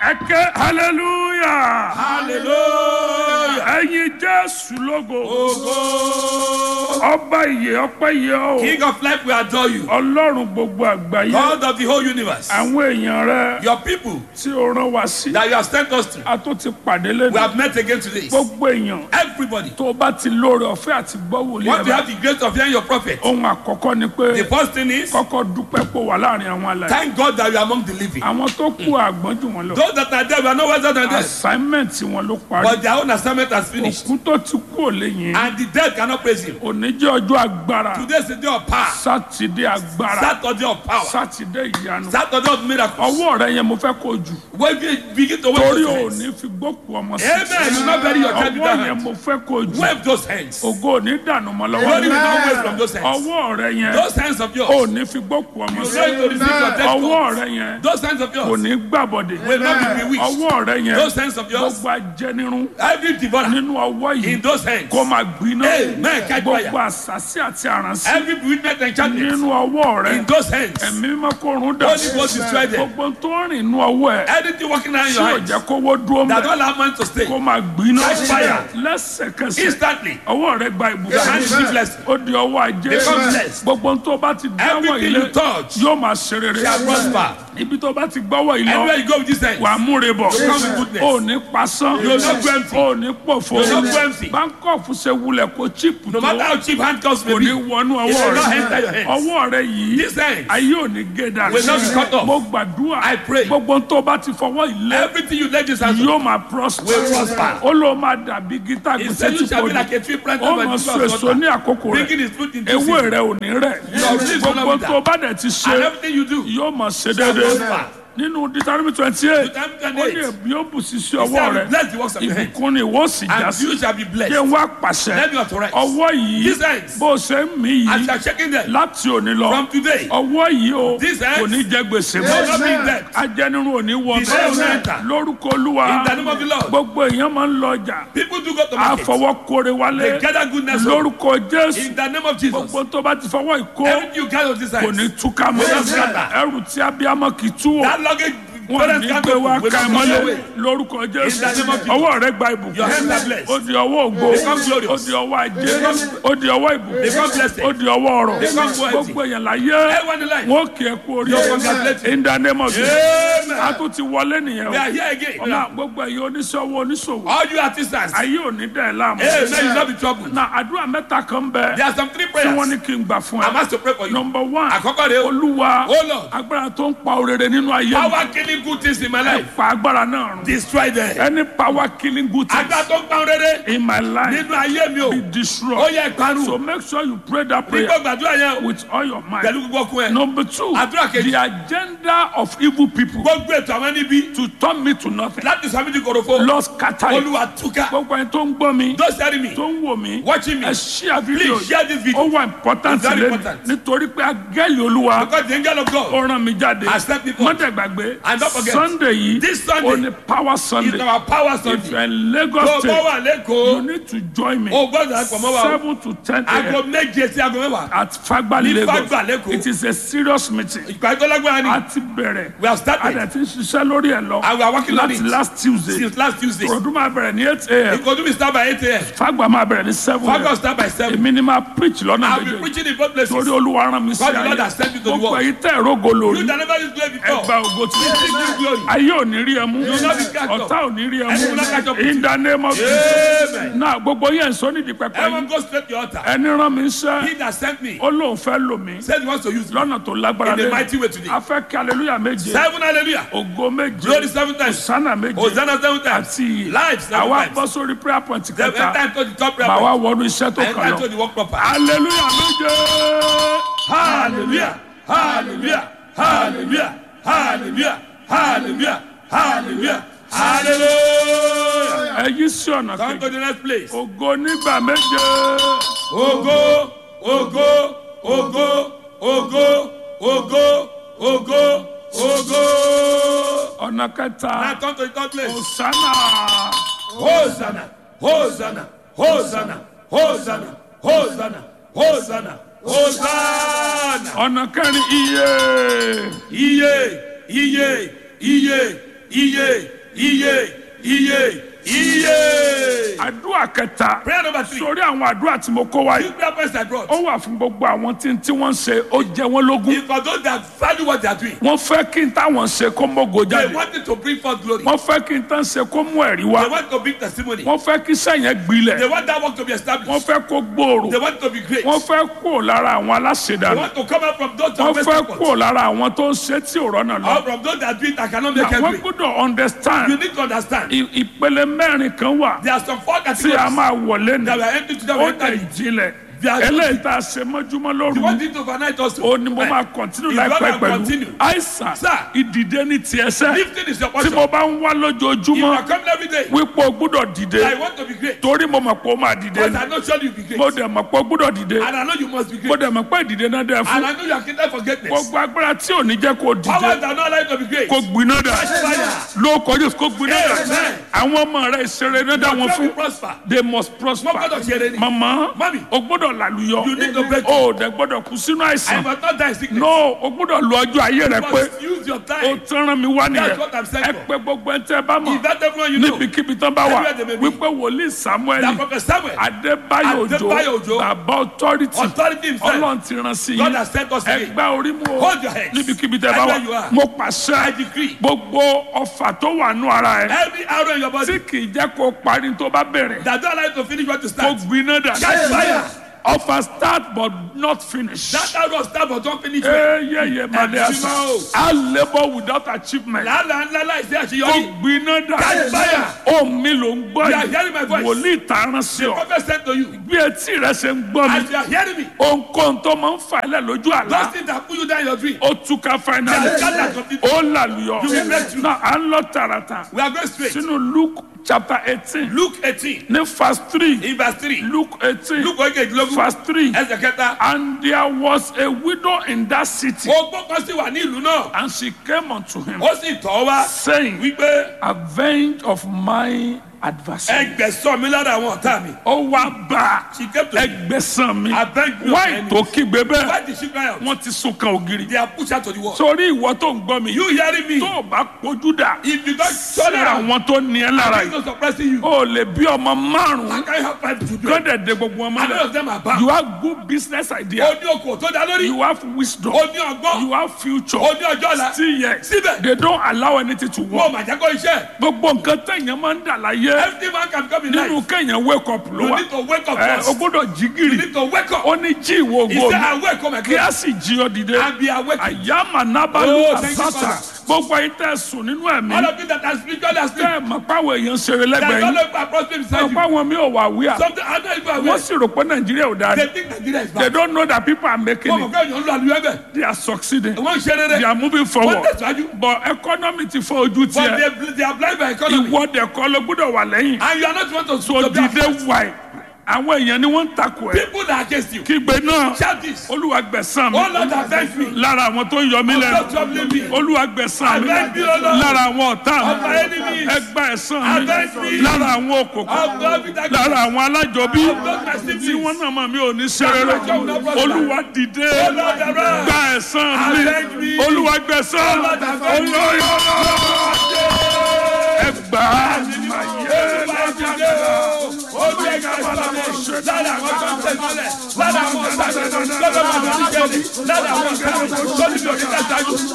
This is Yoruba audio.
ẹ ké hallelujah hallelujah. ẹyin jésù lógo Ogo. ọba ìyè ọpẹ́ yẹ ọ́ King of life, we adore you. ọlọ́run gbogbo àgbáyé God of the whole universe. àwọn èèyàn rẹ Your people tí o rán wa sí that you have sent us to, a tó ti pàdé we lẹ́nu have met again today. gbogbo èèyàn Everybody. tó o bá ti lóore ọ̀fẹ́ àti gbọ́ wòlíì Want ẹ̀ to bá have the grace of hearing your prophet. ohun àkọ́kọ́ ni pé The first thing is, kọ́kọ́ dúpẹ́ pò wà láàrin àwọn alàyè thank God that you are among the living. àwọn tó kú àgbọ́n jù wọn lọ Those that are there, we are no wiser than them. assignment wọn ló parí But their own assignment has finished. òkú tó ti kú ò lè yìn And the dead cannot praise him. òní jẹ́ ọjọ́ agbára Today is the day of power. sátidé agbára Saturday of power. sátidé ìyanu Saturday of miracles. ọwọ́ rẹ yẹn mo fẹ́ kó jù When we begin to wave torí those ò hands. ní fi gbókù ọmọ sí Amen. You not bury your child with ọwọ́ that yẹn hand. mo fẹ́ kó jù Wave those hands. ògo ò ní dànù mọ́ Glory will lọ́wọ́ not waste from those hands. ọwọ́ rẹ yẹn Those hands of ò yours. ní fi gbókù ọmọ You sí going to receive your death ọwọ́ call. rẹ yẹn Those hands of kò yours ní gbàbọ̀dé will not be bewitched. ọwọ́ rẹ yẹn Those hands of yours. gbogbo ajẹnirun Every devourer nínú ọwọ́ in yìí those hands. kó máa gbiná Amen. Catch gbogbo fire. àṣàṣì àti àràǹsí Every bewitchment enchantment nínú ọwọ́ rẹ in those hands. ẹ̀mí mímọ́ kó run dà Holy Ghost destroy them. gbogbo tó ń rìn nínú ọwọ́ ẹ̀ Anything working around tí your ò hands jẹ́ kówó dúró that mẹ́ don't allow man to stay. kó máa gbiná Catch fire. lẹ́sẹ̀kẹsẹ̀ Instantly. ọwọ́ rẹ gba Your hands ìbùkún be blessed. ó di ọwọ́ ajé Become blessed. gbogbo tó bá ti dáwọ́ Everything ilé you touch yóò máa ṣe rere shall prosper. ibi tó bá ti gbọ́wọ́ ilé Everywhere you go with this hand. wà á múre bọ̀ You come with goodness. ó ní pasán You will not go empty. ó ní pòfo You will not go empty. báńkọ́ọ̀fù ṣe wulẹ̀ kó chíìpù No tó matter how cheap handcuffs may kò be, ní wọnú it ọwọ́ will not rẹ enter your hands. ọwọ́ rẹ yìí This hand. ayé ò ní gé dànù Will not be cut off. mo gbàdúrà I pray. gbogbo tó bá ti fọwọ́ ilé Everything you lay this hands on yóò máa prosper will prosper. ó ló máa dàbí gítà He gbèsè said tí you shall kò be ní like a tree planted ó by mọ the so river of èso water. ní àkókò rẹ Bringing his fruit in ewé season. rẹ ò ní rẹ̀ Your leaves will not gbogbo wither. tó bá dẹ̀ ti And ṣe everything you do, yóò mọ̀ ṣe shall déédéé prosper. nínú Deuteronomy twenty eight Deuteronomy ó ní 28. èmi ó bù sí sí He ọwọ́ said, rẹ bless the works of your hands. ìbùkún ni ìwọ sì já And sí you shall be kí blessed. n wá pàṣẹ Let me authorize. ọwọ́ yìí These hands. bó ṣe ń mí As yìí you are shaking them láti òní lọ from today, ọwọ́ yìí o These hands kò ní jẹ gbèsè will mọ́ not be in debt. ajẹnirun ò ní wọ The devil will enter. lórúkọ olúwa In the name of the Lord. gbogbo èèyàn máa ń lọ ọjà People do go to market. àfọwọ́kore wálé They gather goodness home. lórúkọ jésù In the name of Jesus. gbogbo tó bá ti fọwọ́ ìkó Everything you gather with this kò ní hands. túká mọ́ Will not scatter. ẹrù tí abiyamọ kì í tú wò That luggage wọn parents ní can't gbé go wá will ká ẹ not come mọ́lẹ̀ away. lórúkọ jésù In the name of Jesus. ọwọ́ rẹ gba ìbùkún Your hands are blessed. ó di ọwọ́ ògo Become glorious. ó di ọwọ́ ajé ó di ọwọ́ ìbùkún Become blessed. ó di ọwọ́ ọrọ̀ Become wealthy. gbogbo èèyàn láyé Everyone in life. wọn kì í kú orí You're congratulated. in the name of Jesus Amen. a tún ti wọlé nìyẹn We o are here again. ọmọ gbogbo ẹ̀yin oníṣòwò oníṣòwò All you artisans. ayé ò ní dẹ̀ ẹ́ láàmú Hey, may you not be troubled. na àdúrà mẹ́ta kan bẹ There are some three tí wọ́n ní prayers. kí n gbà fún I'm ẹ asked to pray for you. number one Àkọ́kọ́ rẹ̀ o. olúwa Oh Lord. agbára tó ń pa orere nínú ayé mi Power killing good things in my life. pa agbára náà run Destroy them. any power killing good things Agbára tó ń pa rere in my life nínú ayé mi o. be Ó destroyed yẹ ìparun. so make sure you pray that prayer Nígbà gbàdúrà yẹn o. with all your mind Pẹ̀lú gbogbo ọkùn ẹ̀. number two Àdúrà kejì. the agenda of evil people Gbogbo ètò àwọn níbi to turn me to nothing láti sọ mí di korofo. lord scatter it Olúwa túká. gbogbo ẹni tó ń gbọ́ mi Those hearing me. tó ń wò mí Watching me. ẹ share video Please share this video. ó wà important It's very lẹ́nu important. nítorí pé agẹ́lì olúwa Because the angel of ó God rán mi jáde has sent me forth. mọ́tẹ̀gbàgbé And don't forget, sunday yìí this Sunday ó ní power is sunday our power if you Sunday. are in lagos Tó o bá state wà you lẹ́kọ̀ọ́, need to join me o gbọ́dọ̀ àpò mọ́ wa o. seven to ten Aago a.m. méje sí aago mẹ́wàá. at fagba Ní lagos Fagba, Lagos. it is a serious meeting Ìpàdé tó lágbára ni. a ti bẹ̀rẹ̀ We have a started dẹ̀ ti ń ṣiṣẹ́ lórí ẹ̀ lọ and we are working on láti it last tuesday since last Tuesday. ọdún máa bẹ̀rẹ̀ ní eight a.m. Ìkọ̀dún mi start by eight a.m. fagba máa bẹ̀rẹ̀ ní seven Fagos a.m. start by seven. èmi ni máa preach lọ́nà I will be méjèèjì preaching in both places. torí olúwa rán mi sí God the Lord ayé has sent me to the gbogbo world. èyí tẹ̀ rógo lórí You that never used glory ẹ gba before. ògo tí Receive this glory. ayé ò ní rí ẹ mú will not be catch up. ọ̀tá ò ní rí ẹ And you will not catch mú up with in the name of Jesus Amen. náà gbogbo yẹn sọ nídìí pẹpẹ Everyone yìí go straight to your altar. ẹni rán mi iṣẹ́ He that sent me ó lóun fẹ́ lò mí said he wants to use me lọ́nà tó lágbára in a lẹ́nu mighty way today. a fẹ́ kí aleluya méje Seven hallelujah. ògo méje Glory seven times. sánà méje Hosanna seven times. àti ìyè Life seven àwa times. bọ́ sórí prayer point Then kẹta enter into the top prayer màá wá point. wọnú iṣẹ́ tó And kàn enter lọ into the work proper. aleluya méje Hallelujah. Hallelujah. Hallelujah. Hallelujah. Hallelujah. Hallelujah. Hallelujah. ẹ yí sí ọ̀nà Come kejì to the next place. ògo nígbà méje Ogo, ogo, ogo, ogo, ogo, ogo, ogo. ọ̀nà kẹta Now come to the third place. òsánà Hosanna, Hosanna, Hosanna, Hosanna, Hosanna, Hosanna, Hosanna. ọ̀nà kẹrin iye Iye, iye, iye, iye iye iye iye. àdúrà kẹta prayer number three. sórí àwọn àdúrà tí mo kó wáyé two prayer points I brought. ó wà fún gbogbo àwọn tí tí wọ́n ń ṣe ó jẹ wọ́n lógún if for those that value what they are doing. wọ́n fẹ́ kí n táwọn ṣe kó mógo they jáde want it to bring forth glory. wọ́n fẹ́ kí n tán ṣe kó mú ẹ̀rí wá they want to bring testimony. wọ́n fẹ́ kí sẹ́yìn gbilẹ̀ they want that work to be wọ́n established. fẹ́ kó gbòòrò they want it to be great. wọ́n fẹ́ kó lára àwọn they aláṣẹdànù want to come out from those that wọ́n waste fẹ́ effort. kó lára àwọn tó ń ṣe tí ò rọ́nà lọ or from those that do it that cannot make àwọn headway. gbọ́dọ̀ understand you need to understand. i- ìpele mẹ́rin kan wà there are some four tí a categories máa wọlé ní that we are entering to that we ó are dẹ̀ entering. jinlẹ̀ They are- eléyìí tá a ṣe mọ́júmọ́ lóru you want it overnight also. ó ní mo máa continue If you láìpẹ́ want to pẹ̀lú continue. àìsàn Sir. ìdìde ní tiẹ̀ sẹ́ lifting is your tí portion. mo bá ń wá if you lójoojúmọ́ are coming every day. wípé o gbúdọ̀ dìde I want to be great. torí mo mọ̀ pé o máa dìde but ni I know surely you be great. mo dẹ̀ mọ̀ pé o gbúdọ̀ dìde and I know you must be mo great. dẹ̀ mọ̀ pé ìdìde náà dẹ̀ and fún I know you are created for greatness. gbogbo agbára tí ò ní jẹ́ kó o powers dìde that are not allowed to be great. kó gbiná dà fire. ló kọjú kó gbiná dà Amen. àwọn ọmọ rẹ ìṣeré náà dá wọn Your fún will prosper. they must wọ́n prosper gbọ́dọ̀ ṣe eré ni. mama Mami. o gbọ́dọ̀ làlùyọ You need to break o dẹ̀ gbọ́dọ̀ kú sínú I àìsàn must not die in sickness. no o gbọ́dọ̀ lo ọjọ́ ayé rẹ you pé must use your o time. tẹ́ràn mi wá nìyẹn That's what I'm saying ẹ for. pé gbogbo ẹ tẹ́ bá mọ̀ Is that everyone you know? níbikíbi tán bá wà Everywhere they may be. wípé wòlíì samuel That prophet Samuel. adébáyò Adébáyò òjò Òjó. bàbá authority Authority himself. ọlọ́run ti rán sí God yín has sent us again. ẹgbẹ́ orí mu o Hold your heads. níbikíbi tẹ́ bá Everywhere you wà are. mo I pàṣẹ decree. gbogbo ọfà tó wà nù ara ẹ Every arrow in your body tí kì í jẹ́ kó parí tó bá bẹ̀rẹ̀ that don't allow you to finish what you kó start. gbiná dà Catch fire. ọfà start but not finish. That arrow start but don't finish well. eyeye maliasa Ẹ̀sìn a labour without achievement Làálàá ńlá láìsí kó àṣeyọrí. gbiná dà Catch fire. ohun mi ló ń gbọ́ You are hearing my voice. wòlíì tààràn sí The ọ prophet sent to you. bí etí rẹ ṣe ń gbọ́ As mi you are hearing me. ohunkóhun tó máa ń fà ẹ́ lẹ̀ lójú Those àlá things that put you down in your dream. ó túká finally They are scattered completely. ó làlùyọ You will break through. náà à ń lọ tààràtà We are going straight. sínú luke chapter eighteen Luke eighteen ní verse three in verse three. luke eighteen Luke oyekejilogun verse three ẹsẹ̀ kẹta. and there was a widow in that city Ogbó kan sì wà ní ìlú náà. and she came unto him Ó sì tọ̀ ọ́ wá saying wípé avenge of my adversary. ẹgbẹ̀sán mi lára àwọn ọ̀tá mi. ó wá bá She came to me. ẹgbẹ́sàn mi Avenge me of my wáì enemies. tó kígbe bẹ́ẹ̀ Why did she cry out? wọ́n ti sún kan ògiri. They are pushed out to the wall. sórí ìwọ tó ń gbọ́ mi You hearing me? tó o bá kojú dà If you don't sí turn around, àwọn tó ní ẹ lára I'm yìí not suppressing you. o lè bí ọmọ márùn-ún How can you have five children? kọ́dẹ̀ de gbogbo ọmọ And none of rẹ̀ them are bad. you have good business idea O ní okòó tó dá lórí. you have wisdom O ní ọgbọ́n. you have future O ní ọjọ́ ọ̀la. still yet Síbẹ̀. they don't allow anything to Wọ́n work mà jẹ́ kó iṣẹ́. gbogbo nǹkan tẹ̀yàn máa ń dà láyé Every man can come in life. nínú kéèyàn wake up ló You wà need to wake up ẹ o first. gbọ́dọ̀ jí You gìrì need to wake up. ó ní jí ìwọ He ògo said, mi I wake up my kí God a sì jí ọ dìde and be awake. àyàmà nábàlú Oh, thank you, àsátà Father. gbogbo ayé tẹ sùn nínú ẹ̀mí All of you that are spiritually asleep. tẹ ẹ mọ̀ páwọn èèyàn ṣeré That lẹ́gbẹ̀ẹ́ don't yín look prosperity beside mọ̀ you. páwọn mi ò wà wíà Something I don't even wọ́n aware. sì rò pé nàìjíríà ò dáa They ni think Nigeria is they bad. don't know that people are making Wọ́n mọ̀ it pé èèyàn ń lo àlùyọ ẹ̀bẹ̀. they are succeeding Wọ́n ń ṣe they rere. are moving Wọ́n forward tẹ̀síwájú. but economy ti fọ́ ojú But tiẹ̀ they they are blind by economy. ìwọ dẹ̀ kọ́ ló gbọ́dọ̀ wà lẹ́yìn And you are not want to so to be dìde afraid. wáì àwọn èèyàn ni wọ́n ń takò ẹ̀ People that are against you. kígbe náà Shout this. olúwa gbẹ̀san mi Oh Lord, avenge me. lára àwọn tó ń yọ mí Stop lẹ́nu troubling me. olúwa gbẹ̀san mi Avenge me, O Lord. lára àwọn ọ̀tá Of my mi enemies. ẹgbà ẹ̀san Avenge mi me. lára àwọn òkòkò Of those that lára àwọn alájọbí Of those my siblings. tí wọ́n náà mọ̀ mí ò ní ṣe rere olúwa dìde Oh Lord, arise. gba ẹ̀san Avenge mi me. olúwa gbẹ̀san Oh Lord, avenge me. olóyè ẹgbà Lára àwọn tó ń tẹ̀sílẹ̀, lára àwọn ọ̀sán, lọ́dọ̀ màdàmí jẹ́lẹ̀, lára àwọn ọ̀sán, lọ́dọ̀ màdàmí jẹ́lẹ̀,